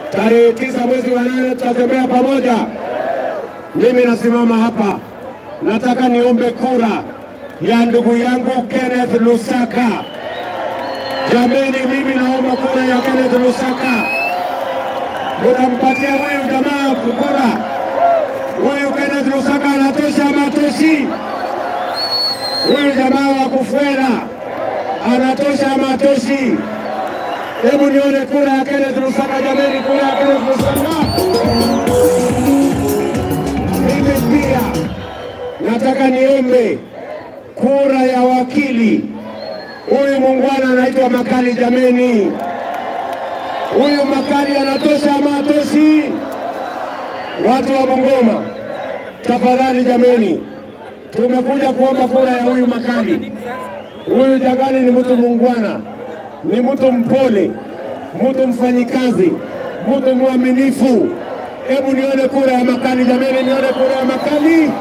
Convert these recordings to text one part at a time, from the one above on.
tarehe tisa mwezi wa nane tutatembea pamoja. Mimi nasimama hapa, nataka niombe kura ya ndugu yangu Kenneth Lusaka. Jameni, mimi naomba kura ya Kenneth Lusaka. Munampatia huyu jamaa kura. Huyu Kenneth Lusaka anatosha ama atoshi? Huyu jamaa wa Kufwera anatosha ama atoshi? Hebu nione kura ya Kenneth Lusaka jameni, kura ya Kenneth Lusaka. Mimi pia nataka niombe kura ya wakili. Huyu muungwana anaitwa Makali jameni. Huyu Makali anatosha ama atoshi? Watu wa Bungoma, tafadhali jameni, tumekuja kuomba kura ya huyu Makali. Huyu Jagani ni mtu muungwana, ni mtu mpole, mtu mfanyikazi, mtu mwaminifu. Hebu nione kura ya Makali jameni, nione kura ya Makali.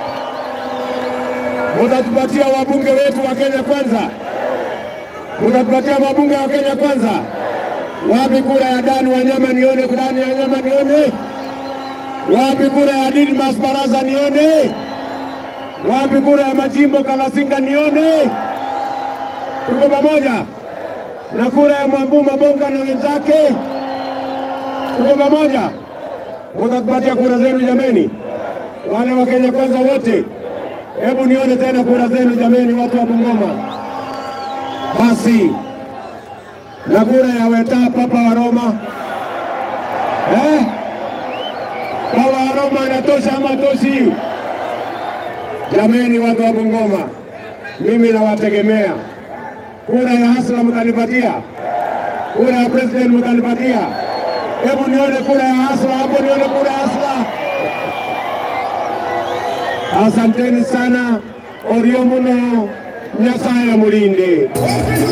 Mutatupatia wabunge wetu wa Kenya kwanza, mutatupatia wabunge wa Kenya kwanza. Wapi kura ya Dan Wanyama nione, Dan Wanyama nione. Wapi kura ya Didmas Baraza nione. Wapi kura ya Majimbo Kalasinga nione. Tuko pamoja na kura ya Mwambu Mabonga na wenzake, tuko pamoja. Mutatupatia kura zenu jameni, wale wa Kenya kwanza wote. Hebu nione tena kura zenu jameni, watu wa Bungoma. Basi na kura ya Weta Papa wa Roma eh? Papa wa Roma anatosha ama toshi? Jameni, watu wa Bungoma, mimi nawategemea. Kura ya Hasla mtanipatia, kura ya president mtanipatia. Hebu nione kura ya Hasla hapo, nione kura ya Hasla. Asanteni sana, orio muno, Nyasaye mulinde.